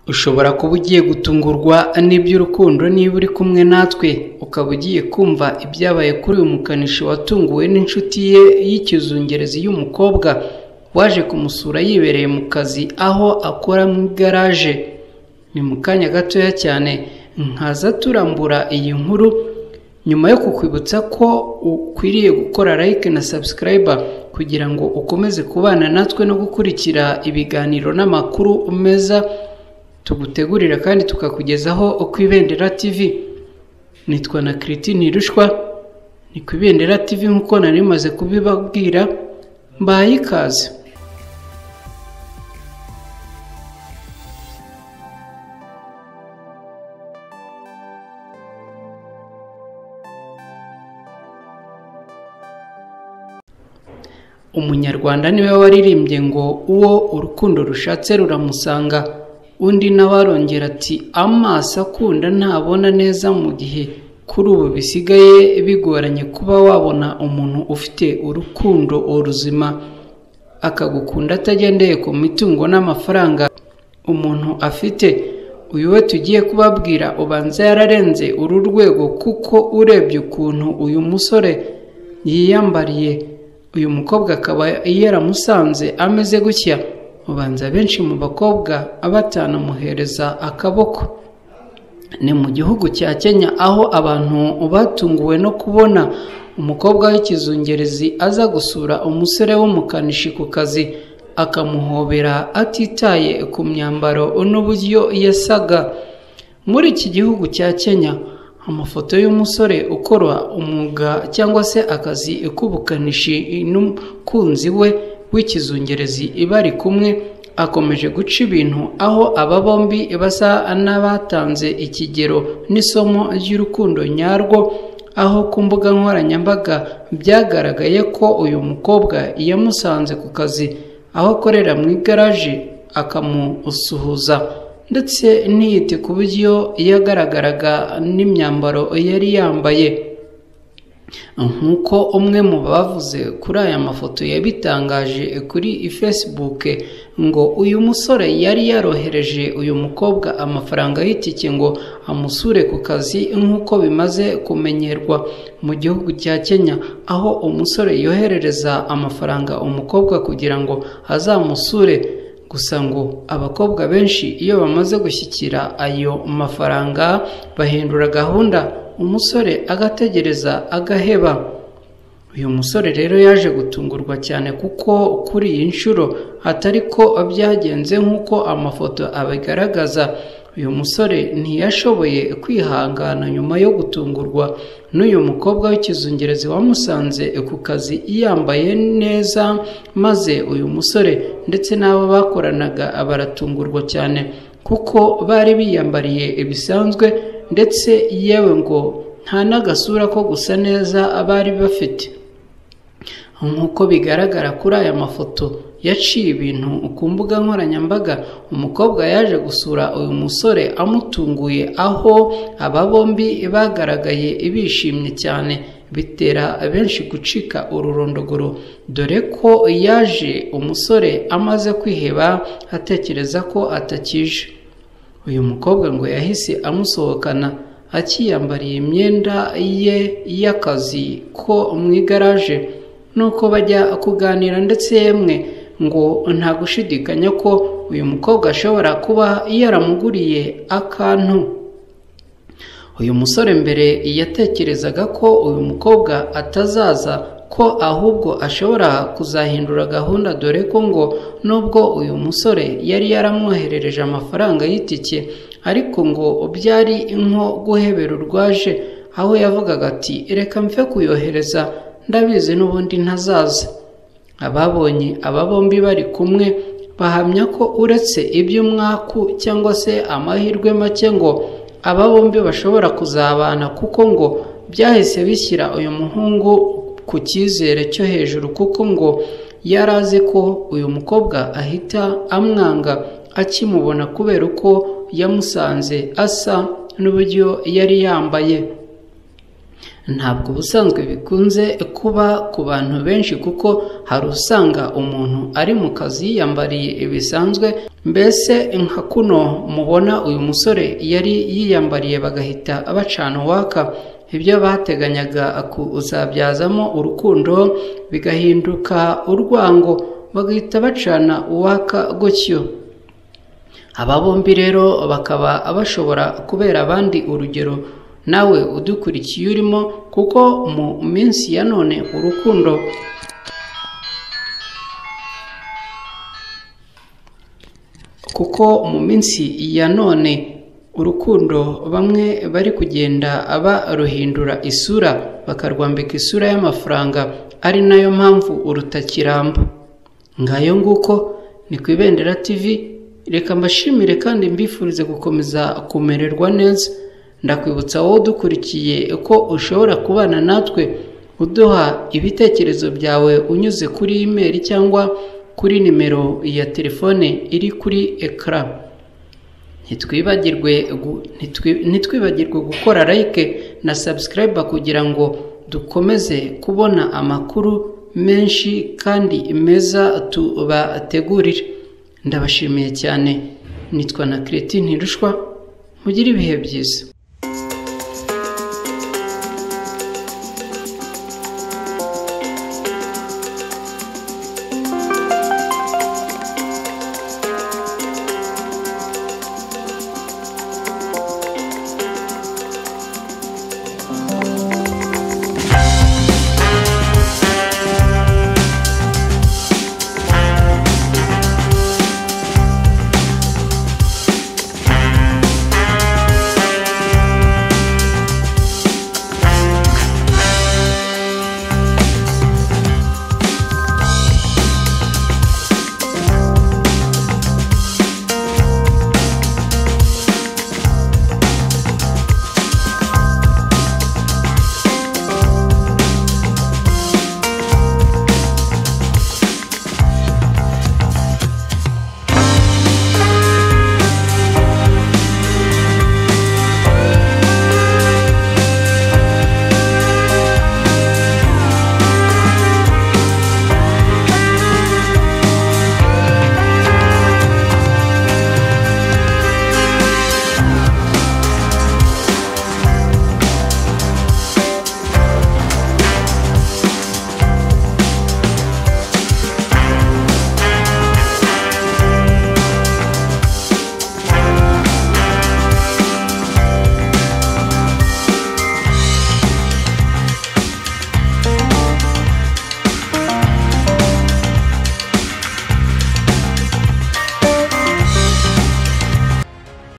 Ushobora kuba ugiye gutungurwa n'iby'urukundo niba uri kumwe natwe ukaba ugiye kumva ibyabaye kuri uyu mukanishi watunguwe n'inshuti ye y'ikizungerezi y'umukobwa waje kumusura yibereye mu kazi aho akora mu igaraje ni mu kanya gatoya cyane nkaza turambura iyi nkuru nyuma yo kukwibutsa ko ukwiriye gukora like na subscribe kugira ngo ukomeze kubana natwe no gukurikira ibiganiro n'amakuru meza tugutegurira kandi tukakugezaho uko ibendera tv nitwa na kiritini rushwa ni ku ibendera tv nk'uko nari maze kubibabwira mbaye ikaze umunyarwanda niwe waririmbye ngo uwo urukundo rushatse ruramusanga undi nawe arongera ati amaso akunda ntabona neza mu gihe kuri ubu bisigaye bigoranye kuba wabona umuntu ufite urukundo uruzima akagukunda atagendeye ku mitungo n'amafaranga umuntu afite uyu we tugiye kubabwira ubanza yararenze uru rwego kuko urebye ukuntu uyu musore yiyambariye uyu mukobwa akaba yaramusanze ameze gutya ubanza benshi mu bakobwa batanamuhereza akaboko ni mu gihugu cya kenya aho abantu batunguwe no kubona umukobwa w'ikizungerezi aza gusura umusore w'umukanishi ku kazi akamuhobera atitaye ku myambaro n'uburyo yasaga muri iki gihugu cya kenya amafoto y'umusore ukora umwuga cyangwa se akazi k'ubukanishi n'umukunzi we w'ikizungerezi bari kumwe akomeje guca ibintu aho aba bombi basa n'abatanze ikigero n'isomo ry'urukundo nyarwo aho ku mbuga nkoranyambaga byagaragaye ko uyu mukobwa yamusanze ku kazi aho akorera mu igaraje akamusuhuza ndetse ntiyite ku buryo yagaragaraga n'imyambaro yari yambaye nk'uko umwe mu bavuze kuri aya mafoto yabitangaje kuri facebook ngo uyu musore yari yarohereje uyu mukobwa amafaranga y'itike ngo amusure ku kazi nk'uko bimaze kumenyerwa mu gihugu cya kenya aho umusore yoherereza amafaranga umukobwa kugira ngo azamusure gusa ngo abakobwa benshi iyo bamaze gushyikira ayo mafaranga bahindura gahunda umusore agategereza agaheba uyu musore rero yaje gutungurwa cyane kuko kuri iyi nshuro hatari ko byagenze nk'uko amafoto abigaragaza uyu musore ntiyashoboye kwihangana nyuma yo gutungurwa n'uyu mukobwa w'ikizungerezi wamusanze ku kazi yambaye neza maze uyu musore ndetse n'abo bakoranaga baratungurwa cyane kuko bari biyambariye bisanzwe ndetse yewe ngo nta n'agasura ko gusa neza abari bafite nk'uko bigaragara kuri aya mafoto yaciye ibintu ku mbuga nkoranyambaga umukobwa yaje gusura uyu musore amutunguye aho aba bombi bagaragaye bishimye cyane bitera benshi gucika ururondogoro dore ko yaje umusore amaze kwiheba atekereza ko atakije uyu mukobwa ngo yahise amusohokana akiyambariye imyenda ye y'akazi ko mu igaraje nuko bajya kuganira ndetse yemwe ngo nta gushidikanya ko uyu mukobwa ashobora kuba yaramuguriye akantu uyu musore mbere yatekerezaga ko uyu mukobwa atazaza ko ahubwo ashobora kuzahindura gahunda dore ko ngo nubwo uyu musore yari yaramwoherereje amafaranga y'itike ariko ngo byari nko guhebera urwaje aho yavugaga ati reka mfe kuyohereza ndabizi n'ubundi ntazaza ababonye aba bombi bari kumwe bahamya ko uretse iby'umwaku cyangwa se amahirwe make ngo aba bombi bashobora kuzabana kuko ngo byahise bishyira uyu muhungu ku cyizere cyo hejuru kuko ngo yari azi ko uyu mukobwa ahita amwanga akimubona kubera uko yamusanze asa n'uburyo yari yambaye ntabwo ubusanzwe bikunze kuba ku bantu benshi kuko hari usanga umuntu ari mu kazi yiyambariye bisanzwe mbese nka kuno mubona uyu musore yari yiyambariye bagahita bacana uwaka ibyo bateganyaga kuzabyazamo urukundo bigahinduka urwango bagahita bacana uwaka gutyo aba bombi rero bakaba bashobora kubera abandi urugero nawe udukurikiye urimo kuko mu minsi ya none urukundo kuko mu minsi ya none urukundo bamwe bari kugenda baruhindura isura bakarwambika isura y'amafaranga ari nayo mpamvu urutakiramba ngayo nguko ni ku ibendera tv reka mbashimire kandi mbifurize gukomeza kumererwa neza ndakwibutsa wowe udukurikiye ko ushobora kubana natwe uduha ibitekerezo byawe unyuze kuri imeri cyangwa kuri nimero ya telefone iri kuri ekara ntitwibagirwe gukora like na sabusikarayiba kugira ngo dukomeze kubona amakuru menshi kandi meza tubategurire ndabashimiye cyane nitwa na kireti ntirushwa mugire ibihe byiza